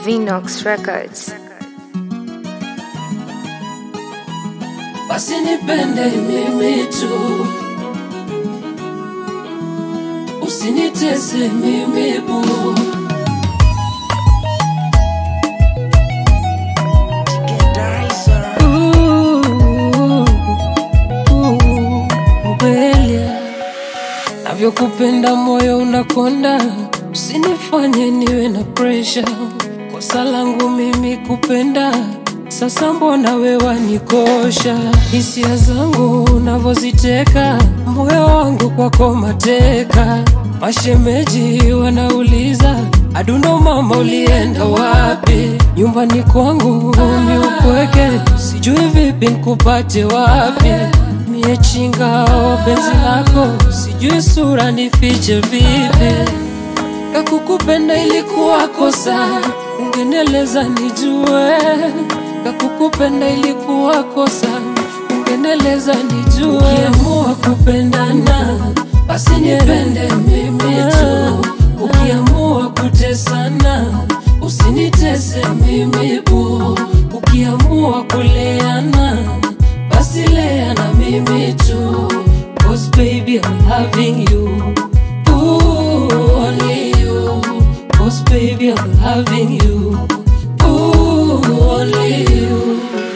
Vinox Records. basi nipende mimi tu, usinitese mimi bu. Ooh, ooh, Belia, navyokupenda moyo unakonda, usinifanye niwe na presha. Kosa langu mimi kupenda, sasa mbona we wanikosha? Hisia zangu unavyoziteka, moyo wangu kwako mateka. Mashemeji wanauliza adundo, mama ulienda wapi? Nyumbani kwangu ni upweke, sijui vipi nkupate wapi? Mie chinga wa penzi lako, sijui sura nifiche vipi? Kakukupenda ilikuwa kosa, ungeneleza nijue. Kakukupenda ilikuwa kosa, ungeneleza nijue. Ukiamua kupendana, basi nipende mimi tu. Ukiamua kutesana, usinitese mimi bu. Ukiamua kuleana, basi lea na mimi tu. Cause baby I'm loving you. Ooh, only you. Cause baby, I'm loving you. Ooh, only you.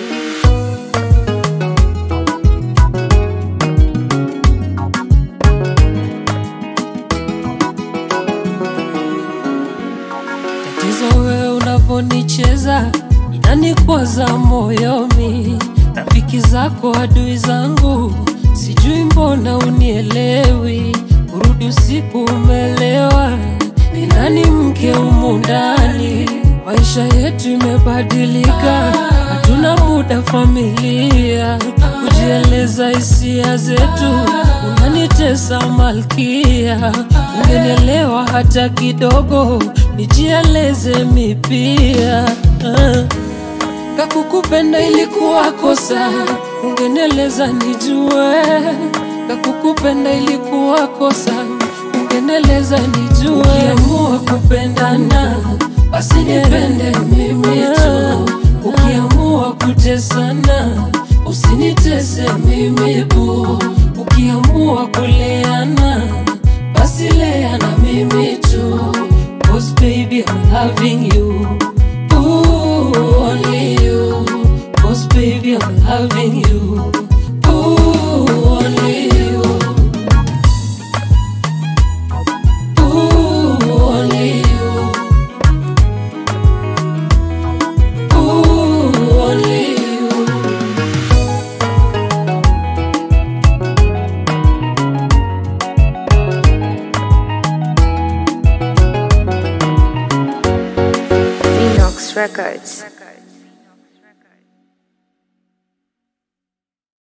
Tatizo wewe unavyonicheza inanikwaza moyoni, rafiki zako adui zangu, sijui mbona unielewi. Urudi usiku umelewa, ni nani mke humu ndani? Maisha yetu imebadilika, hatuna muda familia, kujieleza hisia zetu, unanitesa malkia. Ungenielewa hata kidogo, nijieleze mipia ah. Kakukupenda ilikuwa kosa, ungeneleza nijue. Kakukupenda ilikuwa kosa, ungeneleza nijue. Ukiamua kupendana, basi nipende mimi tu. Ukiamua kutesana, usinitese mimi bu. Ukiamua kuleana, basi lea na mimi tu. Cause baby I'm loving you. Ooh, only you. Cause baby, I'm loving you. Ooh, only you. Ooh, only you. Ooh, only you. Vinox Records.